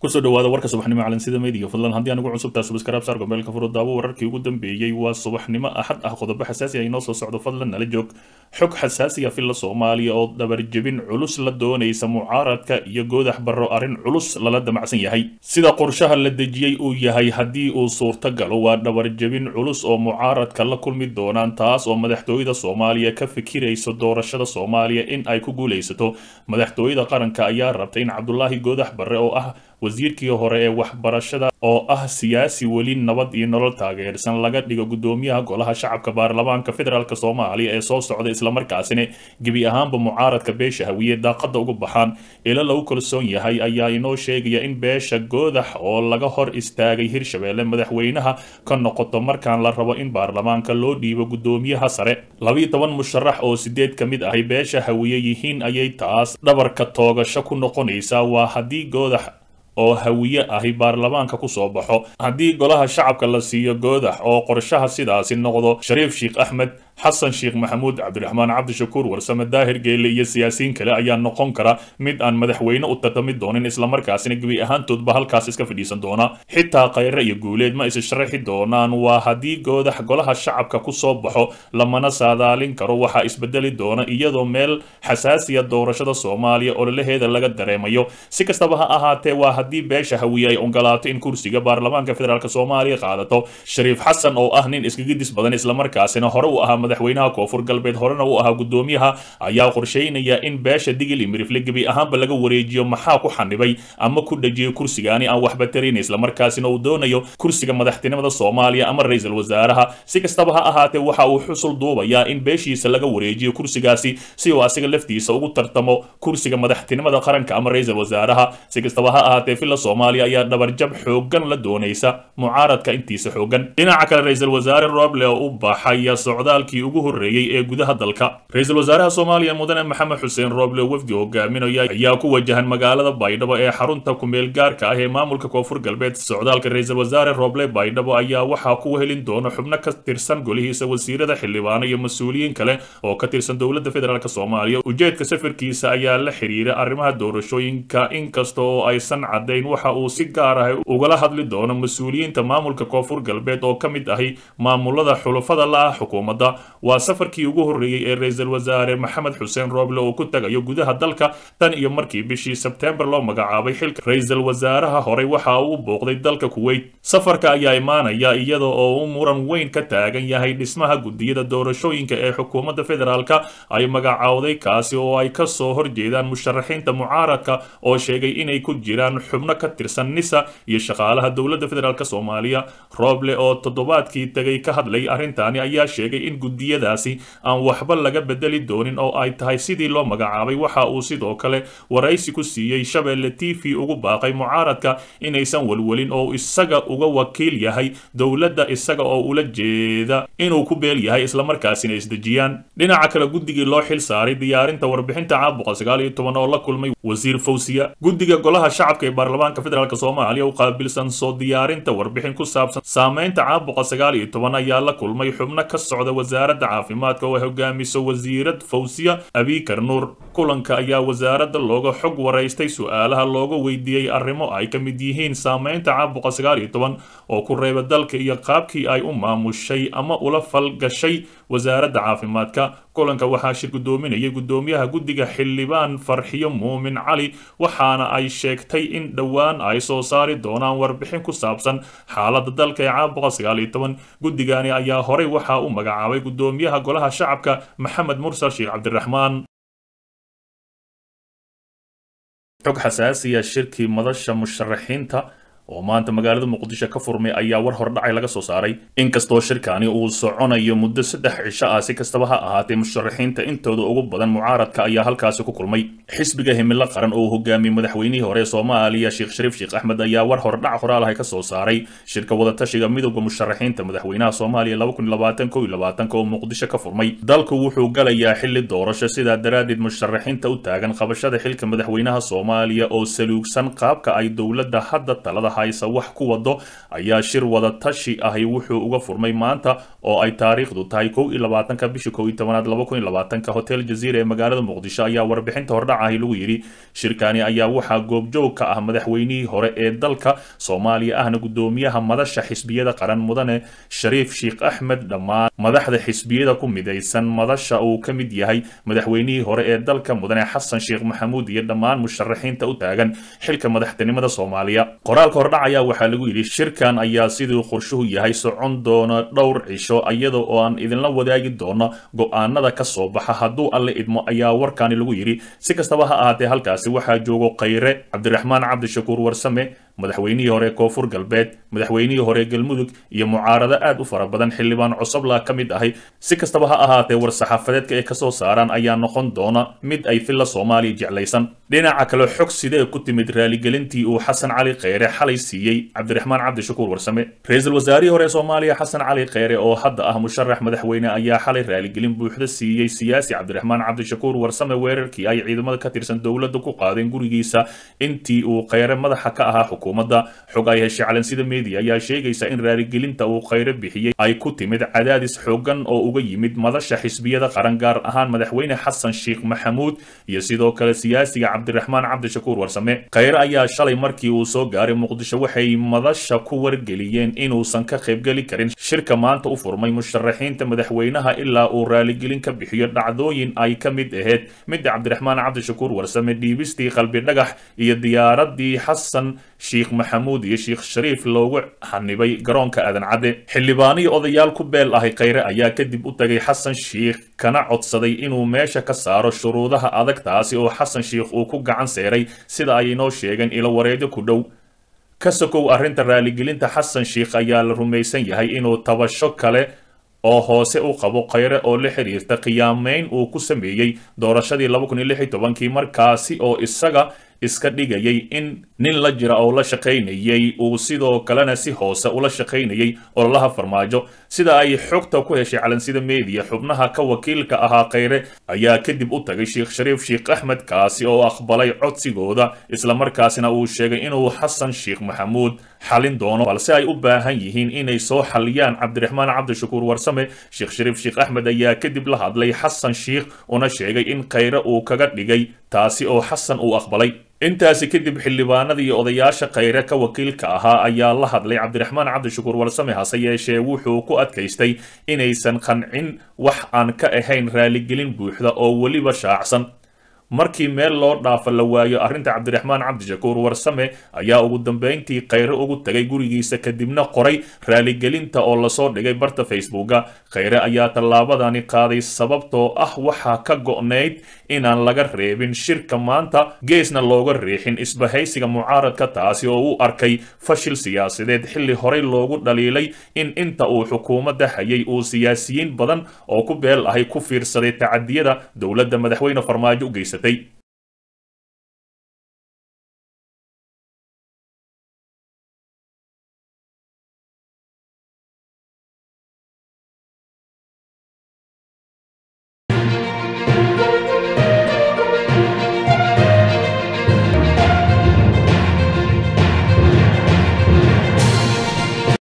kusoo dhawaada warka subaxnimo calansida meediga fadlan haddii anigu cusubtaa subaskarab saar gobeelka furo daawo wararkii ugu dambeeyey waa subaxnimo axad ah qodobo xasaasi ah inoo soo socdo fadlan nala joog xog xasaasiya filla soomaaliya oo dabarjebin culus la doonaysa mucaaradka iyo goodax barro arrin culus lala damacsan yahay sida qorshaha la dejiyey uu yahay haddii uu suurtagalo waa dhabarjebin culus oo mucaaradka la kulmi doonaan taas oo madaxtooyada soomaaliya ka fikirayso doorashada soomaaliya in ay ku guulaysato madaxtooyada qaranka ayaa rabta in cabdulaahi goodax barre oo ah wasiirkii hore ee waxbarashada oo ah siyaasi weli nabad iyo nolol taageersan laga dhigo guddoomiyaha golaha shacabka baarlamaanka federaalk soomaaliya ee soo socda islamarkaasina gebi ahaanba mucaaradka beesha hawiye daaqada ugu baxaan ilo lagu kalsoon yahay ayaa inoo sheegaya in beesha goodax oo laga hor istaagay hirshabeelle madaxweynaha ka noqoto markaan la rabo in baarlamaanka loo dhiibo guddoomiyaha sare labiiyo toban musharax oo sideed ka mid ahi beesha hawiye yihiin ayay taas dhabarka toogasho ku noqonaysaa waa haddii goodax oo hawiye ahi baarlamaanka ku soo baxo haddii golaha shacabka la siiyo goodax oo qorshaha sidaasi noqdo shariif sheekh axmed xasan sheekh maxamuud cabdiraxmaan cabdishakuur warsame daahir geelle iyo siyaasiyiin kale ayaa noqon kara mid aan madaxweyne u tartami doonin islamarkaasina gebi ahaantoodba halkaas iska fadhiisan doona xitaa khayre iyo guuleed ma is sharaxi doonaan waa haddii goodax golaha shacabka ku soo baxo lamana saadaalin karo waxaa isbedeli doona iyadoo meel xasaasiya doorashada soomaaliya ololaheeda laga dareemayo si kastaba ha ahaatee waa haddii beesha hawiye ay ogolaato in kursiga baarlamaanka federaalk soomaaliya qaadato shariif xasan oo ah nin iskagidis badan islamarkaasina hore u ahaa madaxweynaha koonfur galbeed horena uu ahaa guddoomiyaha ayaa qorsheynaya in beesha digil iyo mirifle gebi ahaanba laga wareejiyo maxaa ku xanibay ama ku dhajiyo kursigaani aan waxba tarayn islamarkaasina uu doonayo kursiga madaxtinimada soomaaliya ama ra-iisul wasaaraha si kastaba ha ahaatee waxa uu xusul duubayaa in beeshiisa laga wareejiyo kursigaasi si uu asiga laftiisa ugu tartamo kursiga madaxtinimada qaranka ama ra-iisul wasaaraha si kastaba ha ahaatee filla soomaaliya ayaa dhabarjab xoogan la doonaysa mucaaradka intiisa xoogan dhinaca kale ra-iisul wasaare roble oo u baxaya socdaalkii ugu horreeyey ee gudaha dalka ra-iisul wasaaraha soomaaliya mudane maxamed xuseen roble wafdi hogaaminaya ayaa ku wajahan magaalada baydhabo ee xarunta kumeel gaarka ah ee maamulka koonfur galbeed socdaalka ra-iisul wasaare roble baydhabo ayaa waxaa ku helin doona xubno ka tirsan golihiisa wasiirada xildhibaano iyo mas-uuliyiin kale oo ka tirsan dowladda federaalk soomaaliya ujeedka safarkiisa ayaa la xiriira arrimaha doorashooyinka inkasta oo aysan caddayn waxa uu si gaar ah ugala hadli doono mas-uuliyiinta maamulka koonfur galbeed oo ka mid ahi maamulada xulafada la ah xukuumadda waa safarkii ugu horreeyey ee ra-iisul wasaare maxamed xuseen rooble oo ku tagayo gudaha dalka tan iyo markii bishii sebteembar loo magacaabay xilka ra-iisul wasaaraha horey waxa uu booqday dalka kuweyt safarka ayaa imaanaya iyada oo uu muran weyn ka taagan yahay dhismaha gudiyada doorashooyinka ee xukuumadda federaalka ay magacaawday kaasi oo ay ka soo horjeedaan musharaxiinta mucaaradka oo sheegay inay ku jiraan xubno ka tirsan nisa iyo shaqaalaha dowladda federaalk soomaaliya rooble oo toddobaadkii tegay ka hadlay arrintaani ayaa sheegay in gudiyadaasi aan waxba laga bedeli doonin oo ay tahay sidii loo magacaabay waxa uu sidoo kale waraysi ku siiyey shabeelle t v ugu baaqay mucaaradka inaysan welwelin oo isaga uga wakiil yahay dowladda isaga oo ula jeeda inuu ku beel yahay islamarkaasina isdejiyaan dhinaca kale guddigii loo xil saaray diyaarinta warbixinta caabuqa sagaal iyo toban oo la kulmay wasiir fawsiya guddiga golaha shacabka ee baarlamaanka federaalk soomaaliya u qaabilsan soo diyaarinta warbixin ku saabsan saameynta caabuqa sagaal iyo toban ayaa la kulmay xubno ka socda wasaaradda caafimaadka oo ay hogaamiso wasiirad fawsiya abiikar nuur kulanka ayaa wasaaradda looga xog waraystay su-aalaha looga weydiiyey arrimo ay ka mid yihiin saameynta caabuqa sagaal iyo toban oo ku reeba dalka iyo qaabkii ay u maamushay ama ula falgashay wasaaradda caafimaadka kulanka waxaa shir guddoominayay guddoomiyaha guddiga xildhibaan farxiyo muumin cali waxaana ay sheegtay in dhowaan ay soo saari doonaan warbixin ku saabsan xaaladda dalka ee caabuqa sagaal iyo toban guddigani ayaa horey waxaa u magacaabay guddoomiyaha golaha shacabka maxamed mursal sheekh cabdiraxmaan xog xasaasiya shirkii madasha musharaxiinta oo maanta magaalada muqdisho ka furmay ayaa war hordhacay laga soo saaray inkastoo shirkani uu soconayo muddo saddex cisho ah si kastaba ha ahaatee musharaxiinta intooda ugu badan mucaaradka ayaa halkaasi ku kulmay xisbiga himilo qaran oo hogaamiyey madaxweynihii hore ee soomaaliya sheekh shariif sheekh axmed ayaa war hordhac horaalahay ka soo saaray shirka wadatashiga midowda musharaxiinta madaxweynaha soomaaliya oo muqdisho ka furmay dalku wuxuu galayaa xili doorasho sidaa daraaddeed musharaxiinta u taagan qabashada xilka madaxweynaha soomaaliya oo saluugsan qaabka ay dowladda hadda talada haysa wax ku wado ayaa shir wada tashi ahi wuxuu uga furmay maanta oo ay taariikhdu tahay kow iyo labaatanka bisha kow iyo tobanaad laba kun iyo labaatanka hotel jaziira ee magaalada muqdisho ayaa warbixinta hordhac ahi lagu yidhi shirkani ayaa waxaa goobjoog ka ah madaxweynihii hore ee dalka soomaaliya ahna gudoomiyaha madasha xisbiyada qaran mudane shariif sheekh axmed dhammaan madaxda xisbiyada ku midaysan madasha uu ka mid yahay madaxweynihii hore ee dalka mudane xasan sheekh maxamuud iyo dhammaan musharaxiinta u taagan xilka madaxtinimada soomaaliya qoraalka hordhac ayaa waxaa lagu yidhi shirkan ayaa siduu qorshuhu yahay socon doona dhowr cisho iyada oo aan idinla wadaagi doono go-aanada ka soo baxa hadduu alle idmo ayaa warkani lagu yidhi si kastaba ha ahaatee halkaasi waxaa joogo khayre cabdiraxmaan cabdishakuur warsame madaxweynihii hore koonfur galbeed madaxweynihii hore galmudug iyo mucaarado aad u fara badan xildhibaan cusubla ka mid ahay si kastaba ha ahaatee war-saxaafadeedka ay kasoo saaraan ayaa noqon doona mid ay filla soomaaliya jeclaysan dhinaca kale xog sidee ku timid raaligelintii uu xasan cali kheyre xalay siiyey cabdiraxmaan cabdishakuur warsame ra-iisul wasaarihii hore soomaaliya xasan cali kheyre oo hadda ah musharax madaxweyne ayaa xalay raaligelin buuxda siiyey siyaasi cabdiraxmaan cabdishakuur warsame weerarkii ay ciidamada ka tirsan dowladda ku qaadeen gurigiisa intii uu kheyre madaxa ka ahaa xukuumadda xog ay heshay calansida media ayaa sheegaysa in raaligelinta uu kheyre bixiyey ay ku timid cadaadis xoogan oo uga yimid madasha xisbiyada qaran gaar ahaan madaxweyne xasan sheekh maxamuud iyo sidoo kale siyaasiga cabdiraxmaan cabdishakuur warsame kheyre ayaa shalay markii uu soo gaaray muqdisho waxay madasha ku wargeliyeen inuusan ka qaybgeli karin shirka maanta u furmay musharaxiinta madaxweynaha ilaa uu raaligelin ka bixiyo dhacdooyin ay ka mid ahayd midda cabdiraxmaan cabdishakuur warsame dhiibistii qalbi dhagax iyo diyaaradii xasan sheekh maxamuud iyo sheekh shariif loogu xanibay garoonka aadan cadde xildhibaanihii odayaal ku beel ahay kheyre ayaa kadib u tagay xasan sheekh kana codsaday inuu meesha ka saaro shuruudaha adag taasi oo xasan sheekh uu ku gacan seeray sida ay inoo sheegeen ilo wareedyo ku dhow ka sokow arrinta raaligelinta xasan sheekh ayaa la rumaysan yahay inuu tabasho kale oo hoose u qabo kheyre oo la xiriirta khiyaameyn uu ku sameeyey doorashadii laba kun iyo lix iyo tobankii markaasi oo isaga iska dhigayay in nin la jira oo la shaqaynayay uu sidoo kalena si hoose ula shaqaynayay ololaha farmaajo sida ay xogta ku heshay calansida media xubnaha ka wakiilka ahaa kheyre ayaa kadib u tagay sheekh shariif sheekh axmed kaasi oo aqbalay codsigooda islamarkaasina uu sheegay inuu xasan sheekh maxamuud xalin doono balse ay u baahan yihiin inay soo xaliyaan cabdiraxmaan cabdishakuur warsame sheekh shariif sheekh axmed ayaa kadib la hadlay xasan sheekh una sheegay in kheyre uu kaga dhigay taasi oo xasan uu aqbalay intaasi kadib xildhibaanada iyo odayaasha kheyre ka wakiilka ahaa ayaa la hadlay cabdiraxmaan cabdishakuur warsame hase yeeshee wuxuu ku adkaystay inaysan qancin wax aan ka ahayn raaligelin buuxda oo weliba shaacsan markii meel loo dhaafa la waayo arrinta cabdiraxmaan cabdishakuur warsame ayaa ugu dambeyntii kheyre ugu tagay gurigiisa kadibna qoray raaligelinta oo lasoo dhigay barta facebooka kheyre ayaa tallaabadani qaaday sababtoo ah waxaa ka go'nayd inaan laga reebin shirka maanta geesna looga riixin isbahaysiga mucaaradka taasi oo u arkay fashil siyaasadeed xilli horey loogu dhaliilay in inta uu xukuumadda hayay uu siyaasiyiin badan oo ku beel ahay ku fiirsaday tacadiyada dowladda madaxweyne farmaajo u geysatay